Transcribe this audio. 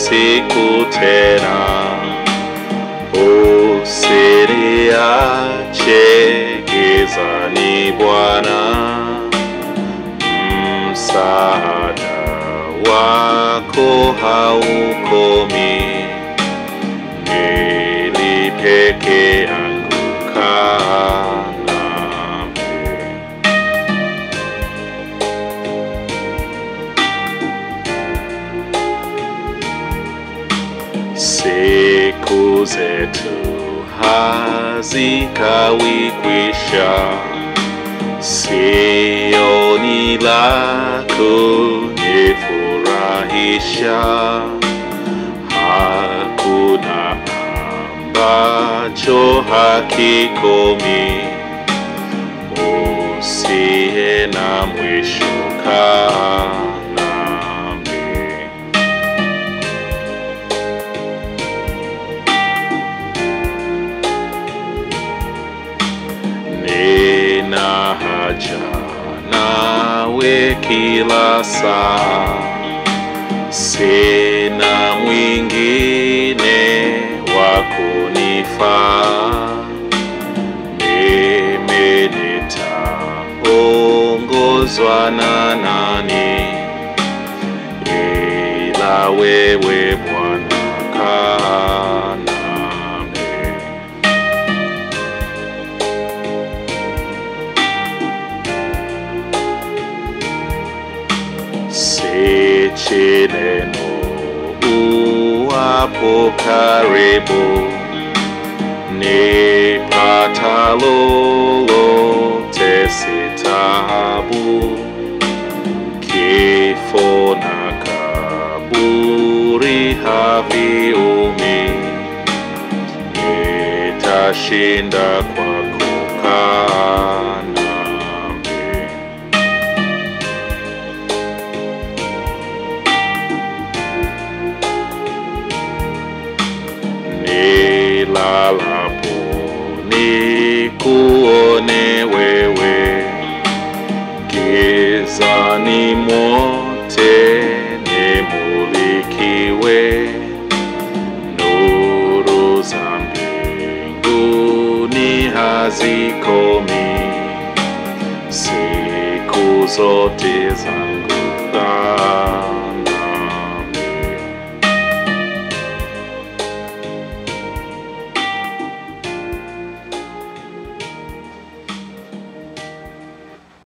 usiku tena, usiniache gizani Bwana, msaada wako haukomi, ili peke yangu kaa nami. Siku zetu hazikawi kwisha, sioni la kunifurahisha, hakuna ambacho hakikomi, usiye na mwisho kaa nami. Nina haja nawe kila saa, sina mwingine wa kunifaa. Mimi nitaongozwa na nani ila wewe Bwana kaa nami. Sichi neno uwapo karibu, nipata lolote si taabu, kifo na kaburi haviumi, nitashinda kwa kukaa nami. nilalapo nikuone wewe, gizani mote nimulikiwe, nuru za mbinguni hazikomi, siku zote zangu kaa